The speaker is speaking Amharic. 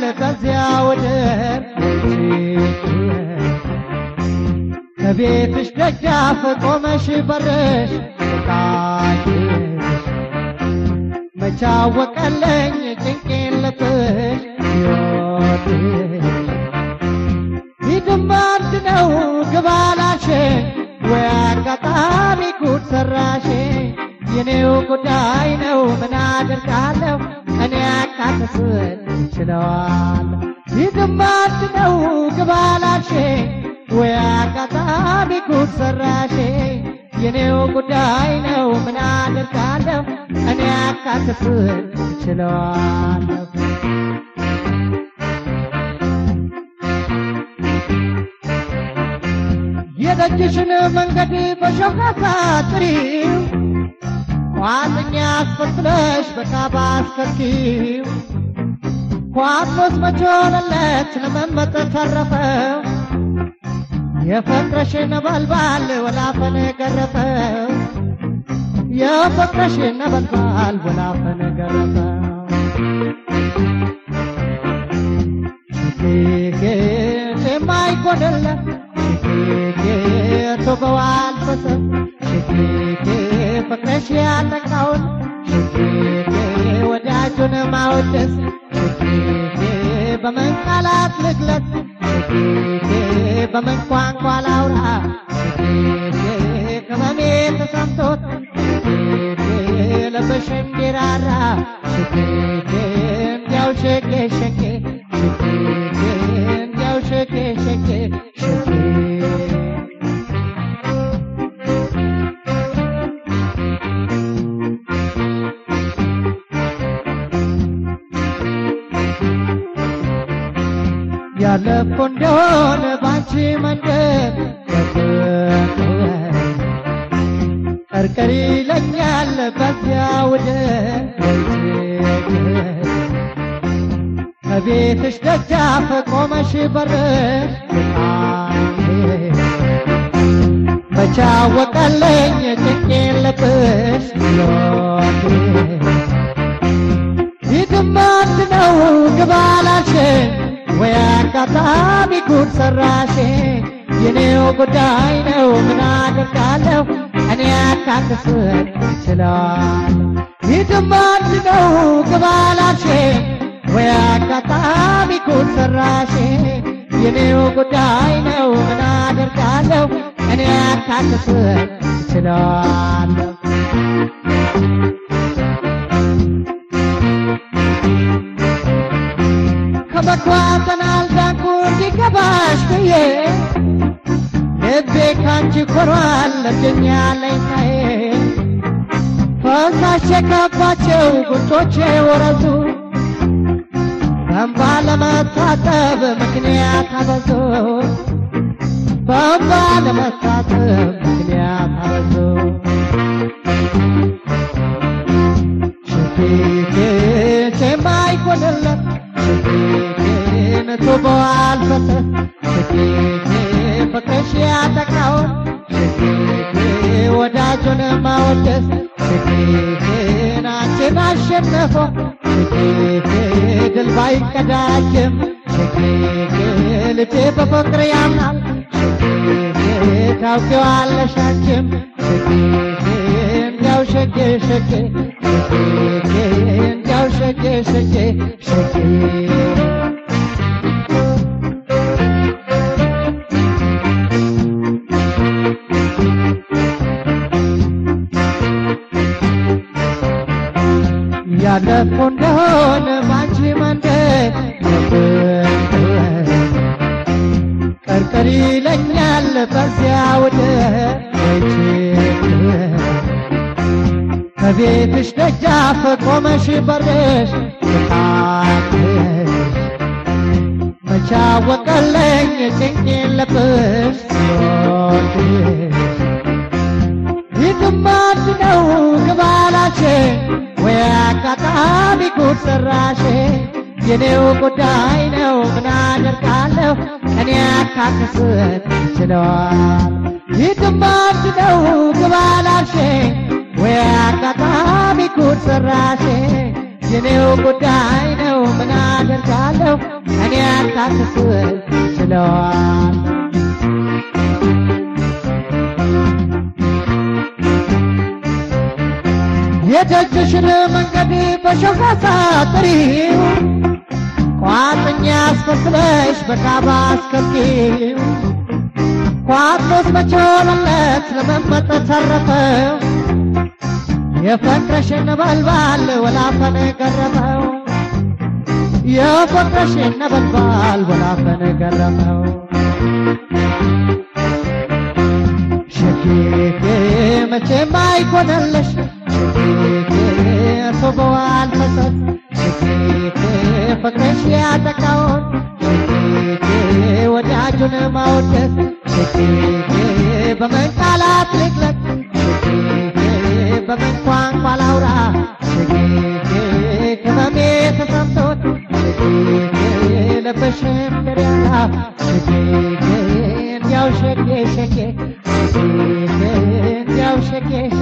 በዚያ ወደር ከቤትሽ ደጃፍ ቆመሽ በርሽ ቃሽሽ መቻወቀለኝ ጭንቄን ልብሽ ሕይወትሽ ሂድማ አንድ ነው ግባላሽ ወይ አጋጣሚ ጉድ ሰራሽ የኔው ጉዳይ ነው ምን አደርጋለሁ እኔ አካክስን ችለዋለሁ ሂድማ አንድ ነው ግባላሽ ወይ አጋጣሚ ጉድ ሰራሽ የኔው ጉዳይ ነው ምን አደርጋለሁ እኔ አካክስን ችለዋለሁ የደጅሽን መንገድ በሾካካ ጥሪው ቋጥኛ አስፈትለሽ በካባ አስከኪው ኳኖስ መቼ ሆነለት ለመመጠ ተረፈው የፍቅርሽ ነበልባል ወላፈን ገረፈው የፍቅርሽ ነበልባል ወላፈን ገረፈው ሽጌጌ የማይጎድለት ሽጌጌ ቶበዋል በሰብ ሽጌጌ ፍቅርሽ ያጠቃውን ሽጌጌ ወዳጁን ማወደስ ሽጌጌ በምን ቃላት ልግለጽ ሽጌጌ በምን ቋንቋ ላውራ ሽጌጌ ቅመሜ ተሰምቶት ሽጌጌ ልብሽ እንዲራራ ሽጌጌ እንዲያው ሸጌ ሸጌ ሽጌጌ እንዲያው ሸጌ ሸጌ ሸጌ ያለፍኩ እንደሆነ ባንቺ መንገድ ቀርቀሪ ይለኛል በዚያ ወደ ከቤትሽ ደጃፍ ቆመሽ በርሽ መቻወቀለኝ ጭንቄን ልብሽ ፊትም አንድ ነው ግባላሽን ወይ አጋጣሚ ጉድ ሰራሽ የኔው ጉዳይ ነው ምን አደርጋለሁ እኔ አካክስን ችለዋለሁ ፊትም አንድ ነው ግባላሽ ወይ አጋጣሚ ጉድ ሰራሽ የኔው ጉዳይ ነው ምን አደርጋለሁ እኔ አካክስን ችለዋለሁ ከመኳተን አልዳንኩ እንዲገባሽ ብዬ ልቤ ካንቺ ኮሯል ለብደኛ ለይታዬ ፈሳሽ የከባቸው ጉንጮቼ ወረዙ በእንባ ለመታጠብ ምክንያት አበዙ በእንባ ለመታጠብ ምክንያት አበዙ ሽፊቴ የማይጎድለት ሽፊቴን ቱበዋል ፈሰስ ሽፊቴ ፍቅርሽ ያጠቃውን ሽፊቴ ወዳጁን ማወደስ ሽፊቴን አንቺን አሸነፈ ሽፊቴ ድል ባይቀዳጅም ሽፊቴ ልቤ በፍቅር ያምናል ሽፊቴ ታውቂዋለሽ አንቺም ሽፊቴ እንዲያው ሸጌ ሸጌ ሽፊቴ እንዲያው ሸጌ ሸጌ ሸጌ ያለፉ እንደሆነ ባንቺ መንደር ቀርቀሪ ይለኛል በዚያ ወደ ከቤትሽ ደጃፍ ቆመሽ በርሽ ታትሽ መቻወቀለኝ ጭንቄን ልብሽ ሲወድሽ ይህም አንድ ነው ግባላሽ ወይ አጋጣሚ ጉድ ሰራሽ የኔው ጉዳይ ነው ምን አደርጋለሁ እኔ አካክስን ችለዋል ይህም አንድ ነው ግባላሽ ወይ አጋጣሚ ጉድ ሰራሽ የኔው ጉዳይ ነው ምን አደርጋለሁ እኔ አታክስ ችለዋል የደጅሽን መንገድ በሾህ አሳጥሪው ቋጥኛ አስመስለሽ በካባ አስከቢው ቋጥሮስ መቼ ሆነለት ለመመጠት ተረፈው የፍቅርሽን ነበልባል ወላፈን ገረመው የፍቅርሽን ነበልባል ወላፈን ገረመው ሸጌጌ መቼም አይኮነለሽ ሸጌጌ ሶበዋል ፈሰስ ሸጌጌ ፍቅርሽ ያጠቃውን ሸጌጌ ወዳጁን ማወደስ ሸጌጌ በምን ቃላት ልግለጥ ሸጌጌ በምን ቋንቋ ላውራ ሸጌጌ ህመሜ ተሰምቶት ሸጌጌ ልብሽም ድሪያላ ሸጌጌ እንዲያው ሸጌ ሸጌ ሸጌጌ እንዲያው ሸጌ